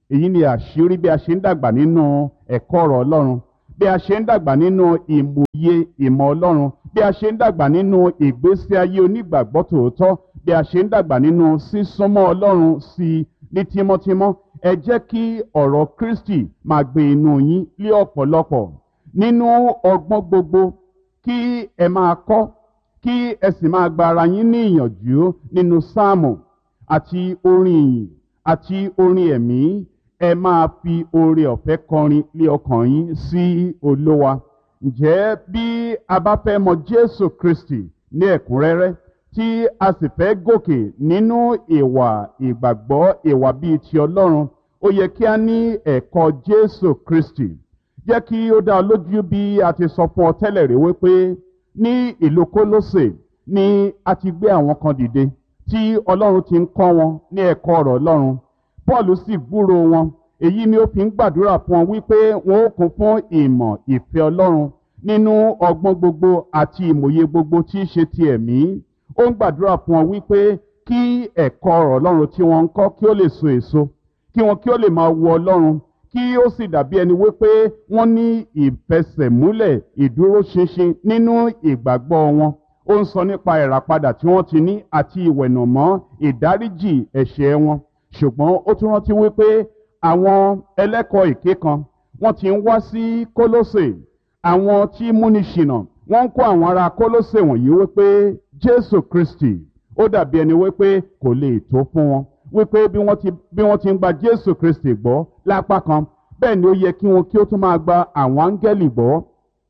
èyí ni àṣírí bí a ṣe ń dàgbà nínú ẹ̀kọ́ ọ̀rọ̀ ọlọ́run bí a ṣe ń dàgbà nínú ìmòye ìmọ̀ ọlọ́run bí a ṣe ń dàgbà nínú ìgbésí ayé onígbàgbọ́ tòótọ́ bí a ṣe ń dàgbà nínú sísúnmọ́ ọlọ́run sí i ní tímọ́tímọ́ ẹ jẹ́ kí ọ̀rọ̀ kristi máa gbé inú yín lé ọ̀pọ̀lọpọ̀ nínú ọgbọ́n gbogbo kí ẹ máa kọ́ kí ẹ sì máa gba ara yín ní ìyànjú nínú sáàmù àti orin ìyìn àti orin ẹ̀mí ẹ máa fi oore ọ̀fẹ́ kọrin lé ọkàn yín sí olówa ǹjẹ́ bí a bá fẹ́ mọ jésù kristi ní ẹ̀kúnrẹ́rẹ́ tí a sì fẹ́ gòkè nínú ìwà ìgbàgbọ́ ìwà bíi ti ọlọ́run ó yẹ kí a ní ẹ̀kọ́ jésù kristi jẹ́ kí ó dá ọ lójú bí a ti sọ fún ọ tẹ́lẹ̀ rí wípé ní ìlú kólósè ni a ti gbé àwọn kan dìde tí ọlọ́run ti ń kọ́ wọn ní ẹ̀kọ́ ọ̀rọ̀ ọlọ́run paul sì gbúrò wọn èyí ni ó fi ń gbàdúrà fún wọn wípé wọn ó kún fún ìmọ̀ ìfẹ́ ọlọ́run nínú ọgbọ́n gbogbo àti ìmòye gbogbo tí í ṣe ti ẹ̀mí ó ń gbàdúrà fún wọn wípé kí ẹ̀kọ́ ọ̀rọ̀ ọlọ́run tí wọ́n ń kọ́ kí ó lè so èso kí wọn kí ó lè máa wo ọlọ́run kí ó sì dàbí ẹni wípé wọ́n ní ìfẹsẹ̀múlẹ̀ ìdúróṣinṣin nínú ìgbàgbọ́ wọn ó ń sọ nípa ìràpadà tí wọ́n ti ní àti ìwẹ̀nàmọ́ ìdáríjì ẹ̀ṣẹ̀ wọn ṣùgbọ́n ó tún rántí wípé àwọn ẹlẹ́kọ̀ọ́ èké kan wọ́n ti ń wá sí kólósè àwọn tí múni ṣìnà wọ́n ń kó àwọn ará kólósè wọ̀nyí wípé jésù kristi ó dàbí ẹni wípé kò lè tó fún wọn wípé bí wọ́n ti bí wọ́n ti ń gba jésù kristi gbọ́ lápá kan bẹ́ẹ̀ ni ó yẹ kí wọn kí ó tún máa gba àwọn áńgẹ́lì gbọ́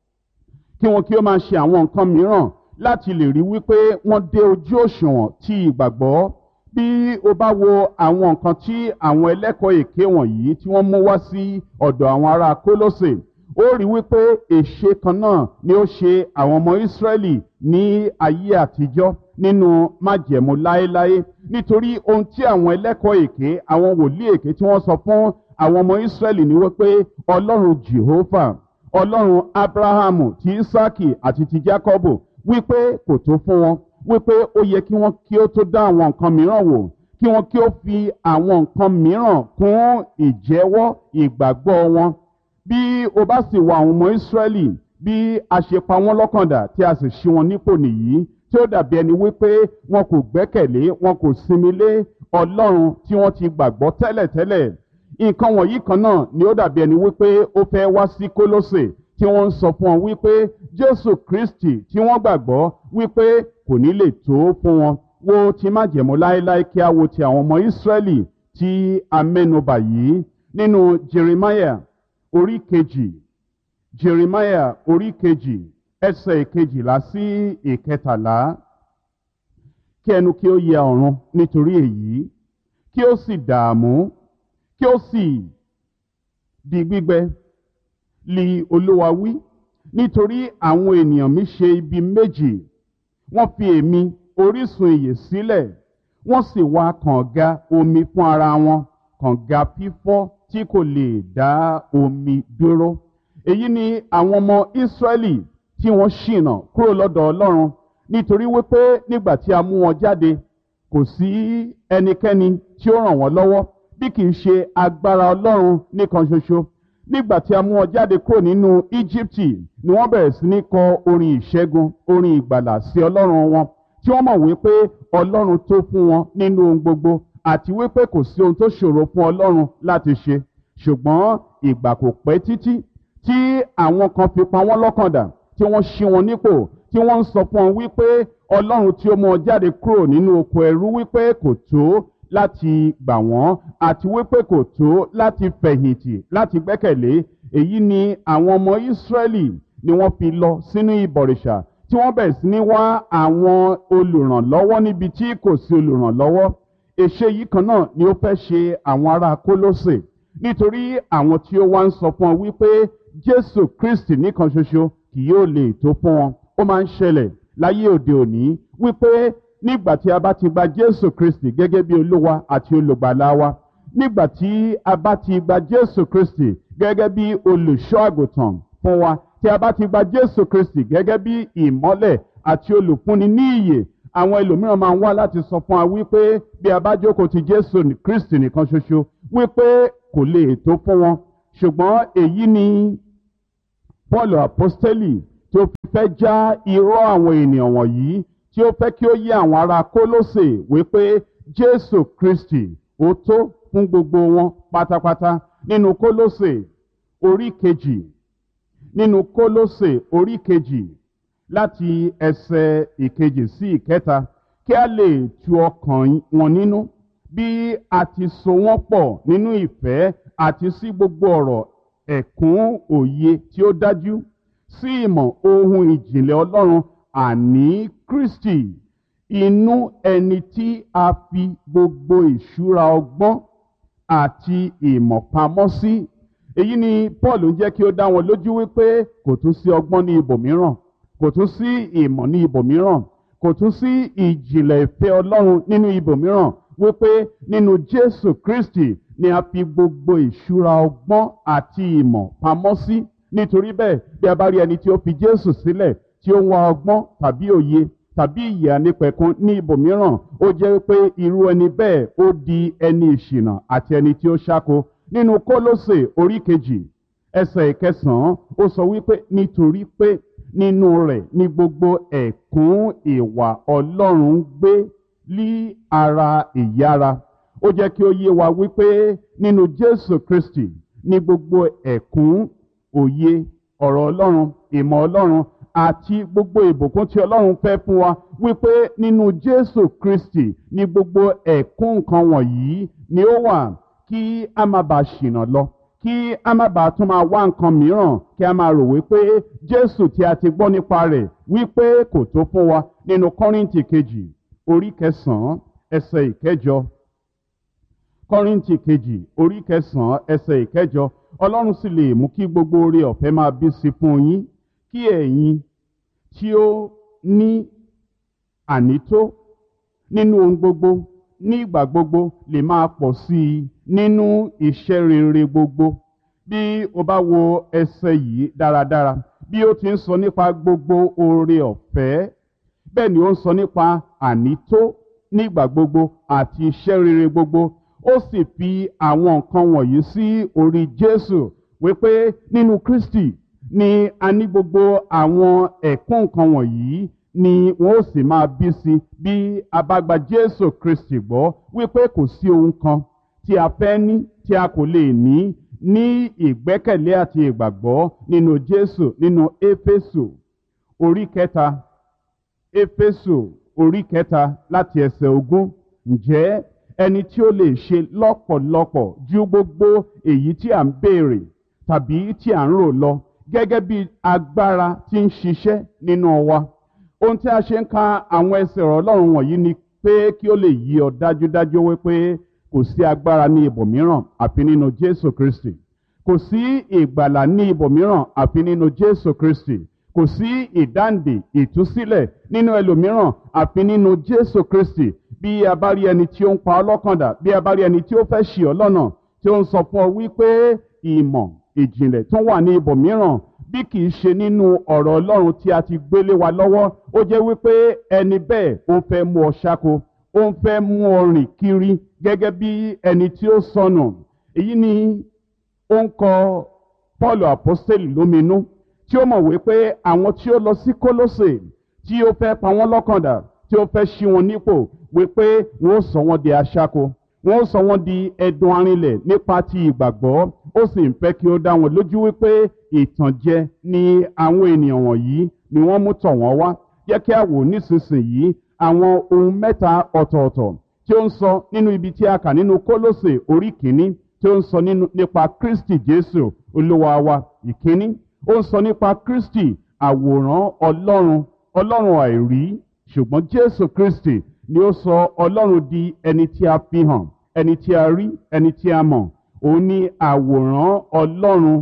kí wọn kí ó máa ṣe àwọn nǹkan mìíràn láti lè rí wípé wọ́n dé ojú òṣùwọ̀n tí ìgbàgbọ́ bí o bá wo àwọn nǹkan tí àwọn ẹlẹ́kọ̀ọ́ èké wọ̀nyí tí wọ́n mú wá sí ọ̀dọ̀ àwọn ará kólósè ó rí wípé èṣe kan náà ni ó ṣe àwọn ọmọ ìsírẹ́lì ní ayé àtijọ́ nínú májẹ̀mú láéláé nítorí ohun tí àwọn ẹlẹ́kọ̀ọ́ èké àwọn wòlíì èké tí wọ́n sọ fún àwọn ọmọ ìsírẹ́lì ni wípé ọlọ́run jehovah ọlọ́run abrahamu ti isaki àti ti jacobo wípé kò tó fún wọn wípé ó yẹ kí wọ́n kí ó tó dá àwọn nǹkan mìíràn wò kí wọ́n kí ó fi àwọn nǹkan mìíràn kún ìjẹ́wọ́ ìgbàgbọ́ wọn bí o bá sì wọ àwọn ọmọ ìsírẹ́lì bí a ṣe pa wọ́n lọ́kàndà tí a sì ṣí wọn nípò nìyí tí ó dàbí ẹni wípé wọn kò gbẹ́kẹ̀lé wọn kò sinmi lé ọlọ́run tí wọ́n ti gbàgbọ́ tẹ́lẹ̀tẹ́lẹ̀ nǹkan wọ̀nyí kan náà ni ó dàbí ẹni wípé ó fẹ́ wá sí kólósè tí wọ́n ń sọ fún wọn wípé jésù kristi tí wọ́n gbàgbọ́ wípé kò ní lè tó fún wọn wo ti májẹ̀mú láéláé kí a wo ti àwọn ọmọ ìsírẹ́lì tí a mẹ́nubà yìí nínú jeremiah orí kejì jeremiah orí kejì ẹsẹ̀ ìkejìlá sí ìkẹtàlá kí ẹnu kí ó yẹ ọ̀run nítorí èyí kí ó sì dààmú kí ó sì di gbígbẹ li olúwa wí nítorí àwọn ènìyàn mi ṣe ibi méjì wọ́n fi èmi orísun ìyè sílẹ̀ wọ́n sì wá kànga omi fún ara wọn kànga fífọ́ tí kò lè dá omi dúró èyí ni àwọn ọmọ ìsírẹ́lì tí wọ́n ṣìnà kúrò lọ́dọ̀ ọlọ́run nítorí wípé nígbà tí a mú wọn jáde kò sí ẹnikẹ́ni tí ó ràn wọ́n lọ́wọ́ bí kì í ṣe agbára ọlọ́run nìkan ṣoṣo nígbà tí a mú wọn jáde kúrò nínú íjíbítì ni wọ́n bẹ̀rẹ̀ sí ní kọ orin ìṣẹ́gun orin ìgbàlà sí ọlọ́run wọn tí wọ́n mọ̀ wípé ọlọ́run tó fún wọn nínú ohun gbogbo àti wípé kò sí ohun tó ṣòro fún ọlọ́run láti ṣe ṣùgbọ́n ìgbà kò pẹ́ títí tí àwọn kan fi pa wọ́n lọ́kàn dà tí wọ́n ṣí wọn nípò tí wọ́n ń sọ fún wọn wípé ọlọ́run tí ó mú wọn jáde kúrò nínú oko ẹrú wípé kò tó láti gbà wọ́n àti wípé kò tó láti fẹ̀yìntì láti gbẹ́kẹ̀lé èyí ni àwọn ọmọ ìsírẹ́lì ni wọ́n fi lọ sínú ìbọ̀rìṣà tí wọ́n bẹ̀rẹ̀ sí ní wá àwọn olùrànlọ́wọ́ níbi tí kò sí olùrànlọ́wọ́ èṣe yìí kan náà ni ó fẹ́ ṣe àwọn ará kólósè nítorí àwọn tí ó wá ń sọ fún ọ wípé jésù kristi nìkan ṣoṣo kì yóò lè tó fún wọn ó máa ń ṣẹlẹ̀ láyé òde òní wípé nígbà tí a bá ti gba jésù kristi gẹ́gẹ́ bí olúwa àti olùgbàlà wa nígbà tí a bá ti gba jésù kristi gẹ́gẹ́ bí olùṣọ́ àgùntàn fún wa tí a bá ti gba jésù kristi gẹ́gẹ́ bí ìmọ́lẹ̀ àti olùfúnni ní ìyè àwọn ẹlòmíràn máa ń wá láti sọ fún wa wípé bí a bá jókòó ti jésù kristi nìkan ṣoṣo wípé kò lè tó fún wọn ṣùgbọ́n èyí ni paul apostoli tí ó fi fẹ́ já irọ́ àwọn ènìyàn wọ̀nyí tí ó fẹ́ kí ó yé àwọn ará kólósè wípé jésù kristi ó tó fún gbogbo wọn pátápátá nínú kólósè orí kejì nínú kólósè orí kejì láti ẹsẹ̀ ìkejì sí ìkẹta kí a lè tu ọkàn wọn nínú bí a ti so wọ́n pọ̀ nínú ìfẹ́ àti sí gbogbo ọ̀rọ̀ ẹ̀kún òye tí ó dájú sí ìmọ̀ ohun ìjìnlẹ̀ ọlọ́run àní kristi inú ẹni tí a fi gbogbo ìṣúra ọgbọ́n àti ìmọ̀ pamọ́ sí èyí ni paul ń jẹ́ kí ó dá wọn lójú wípé kò tún sí ọgbọ́n ní ibòmíràn kò tún sí ìmọ̀ ní ibòmíràn kò tún sí ìjìnlẹ̀ ìfẹ́ ọlọ́run nínú ibòmíràn wípé nínú jésù kristi ni a fi gbogbo ìṣúra ọgbọ́n àti ìmọ̀ pamọ́ sí nítorí bẹ́ẹ̀ bí a bá rí ẹni tí ó fi jésù sílẹ̀ tí ó ń wá ọgbọ́n tàbí òye tàbí ìyè ànípẹ̀kun ní ibòmíràn ó jẹ́ wípé irú ẹni bẹ́ẹ̀ ó di ẹni ìṣìnà àti ẹni tí ó ṣáko nínú kólósè orí kejì ẹsẹ̀ ìkẹsàn-án ó sọ wípé nítorí pé nínú rẹ̀ ní gbogbo ẹ̀kún ìwà ọlọ́run gbé lí ara ìyára ó jẹ́ kí ó yé wa wípé nínú jésù kristi ní gbogbo ẹ̀kún òye ọ̀rọ̀ ọlọ́run ìmọ̀ ọlọ́run àti gbogbo ìbùkún tí ọlọ́run fẹ́ fún wa wípé nínú jésù kristi ní gbogbo ẹ̀kún nǹkan wọ̀nyí ni ó wà kí a má bàa ṣìnà lọ kí a má bàa tún máa wá nǹkan mìíràn kí a máa rò wípé jésù tí a ti gbọ́ nípa rẹ̀ wípé kò tó fún wa nínú kọ́rìntì kejì orí kẹsàn-án ẹsẹ̀ ìkẹjọ kọ́rìntì kejì orí kẹsàn-án ẹsẹ̀ ìkẹjọ ọlọ́run sì lè mú kí gbogbo oore ọ̀fẹ́ máa bí sí fún yín kí ẹ̀yin tí ó ní ànító nínú ohun gbogbo ní ìgbà gbogbo lè máa pọ̀ sí i nínú iṣẹ́ rere gbogbo bí o bá wo ẹsẹ̀ yìí dáradára bí ó ti ń sọ nípa gbogbo oore ọ̀fẹ́ bẹ́ẹ̀ ni ó ń sọ nípa ànító nígbà gbogbo àti iṣẹ́ rere gbogbo ó sì fi àwọn nǹkan wọ̀nyí sí orí jésù wípé nínú kristi ni a ní gbogbo àwọn ẹ̀kún nǹkan wọ̀nyí ni wọn ó sì máa bí sí bí a bá gba jésù kristi gbọ́ wípé kò sí ohun kan tí a fẹ́ ní tí a kò lè ní ní ìgbẹ́kẹ̀lé àti ìgbàgbọ́ nínú jésù nínú éfésù orí kẹta éfésù orí kẹta láti ẹsẹ̀ ogún ǹjẹ́ ẹni tí ó lè ṣe lọ́pọ̀lọpọ̀ ju gbogbo èyí tí à ń béèrè tàbí tí à ń rò lọ gẹ́gẹ́ bí agbára tí ń ṣiṣẹ́ nínú wa ohun tí a ṣe ń ka àwọn ẹsẹ̀ ọ̀rọ̀ ọlọ́run wọ̀nyí ni pé kí ó lè yí ọ dájúdájú wípé kò sí agbára ní ibòmíràn àfi nínú jésù kristi kò sí ìgbàlà ní ibòmíràn àfi nínú jésù kristi kò sí ìdáǹdè ìtúsílẹ̀ nínú ẹlòmíràn àfi nínú jésù kristi bí a bá rí ẹni tí ó ń pa ọlọ́kàndà bí a bá rí ẹni tí ó fẹ́ ṣì ọ lọ́nà tí ó ń sọ fún ọ wípé ìmọ̀ ìjìnlẹ̀ tó wà ní ibòmíràn bí kì í ṣe nínú ọ̀rọ̀ ọlọ́run tí a ti gbélé wa lọ́wọ́ ó jẹ́ wípé ẹni bẹ́ẹ̀ ó ń fẹ́ mú ọ ṣáko ó ń fẹ́ mú ọ rìn kiri gẹ́gẹ́ bí ẹni tí ó sọnù èyí ni ó ń kọ paul apostoli lóminú tí ó mọ̀ wípé àwọn tí ó lọ sí kólósè tí ó fẹ́ pa wọ́n lọ́kàndà tí ó fẹ́ ṣí wọn nípò wípé wọ́n ó sọ wọ́n di aṣáko wọ́n ó sọ wọ́n di ẹdun arinlẹ̀ nípa ti ìgbàgbọ́ ó sì ń fẹ́ kí ó dá wọn lójú wípé ìtànjẹ ni àwọn ènìyàn wọ̀nyí ni wọ́n mú tọ̀ wọ́n wá jẹ́ kí a wò nísinsìnyí àwọn ohun mẹ́ta ọ̀tọ̀ọ̀tọ̀ tí ó ń sọ nínú ibi tí a kà nínú kólósè orí kìíní tí ó ń sọ nípa kristi jésù olúwa wa ìkíní ó ń sọ nípa kristi àwòrán ọlọ́run ọlọ́run àìrí ṣùgbọ́n jésù kristi ni ó sọ ọlọ́run di ẹni tí a fi hàn ẹni tí a rí ẹni tí a mọ̀ òun ni àwòrán ọlọ́run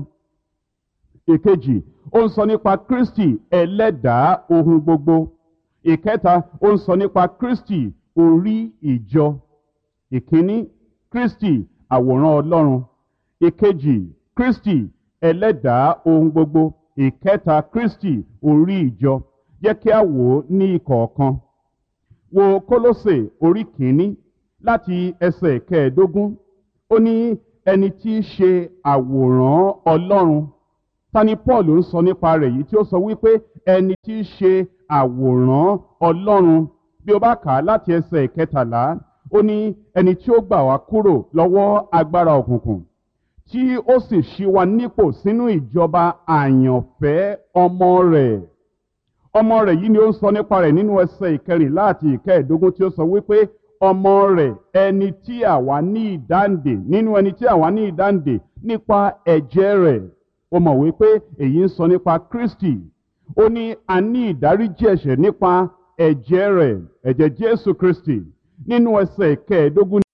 ìkejì ó ń sọ nípa kristi ẹlẹ́dàá ohun gbogbo ìkẹta ó ń sọ nípa kristi orí ìjọ ìkíní kristi àwòrán ọlọ́run ìkejì kristi ẹlẹ́dàá ohun gbogbo ìkẹta kristi orí ìjọ jẹ́ kí a wò ó ní ìkọ̀ọ̀kan wo kólósè orí kìíní láti ẹsẹ̀ kẹẹ̀ẹ́dógún ó ní ẹni tí í ṣe àwòrán ọlọ́run ta ni paul ń sọ nípa rẹ̀ yìí tí ó sọ wípé ẹni tí í ṣe àwòrán ọlọ́run bí o bá kà á láti ẹsẹ̀ ìkẹtàlá ó ní ẹni tí ó gbà wá kúrò lọ́wọ́ agbára òkùnkùn tí ó sì ṣí wa nípò sínú ìjọba àyànfẹ́ ọmọ rẹ̀ ọmọ rẹ̀ yìí ni ó ń sọ nípa rẹ̀ nínú ẹsẹ̀ ìkẹrìnlá àti ìkẹẹ̀ẹ́dógún tí ó sọ wípé ọmọ rẹ̀ ẹni tí àwa ní ìdáǹdè nínú ẹni tí àwa ní ìdáǹdè nípa ẹ̀jẹ̀ rẹ̀ ó mọ̀ wípé èyí ń sọ nípa kristi ó ní a ní ìdáríjì ẹ̀ṣẹ̀ nípa ẹ̀jẹ̀ rẹ̀ ẹ̀jẹ̀ jésù kristi nínú ẹsẹ̀ ìkẹẹ̀ẹ́dógún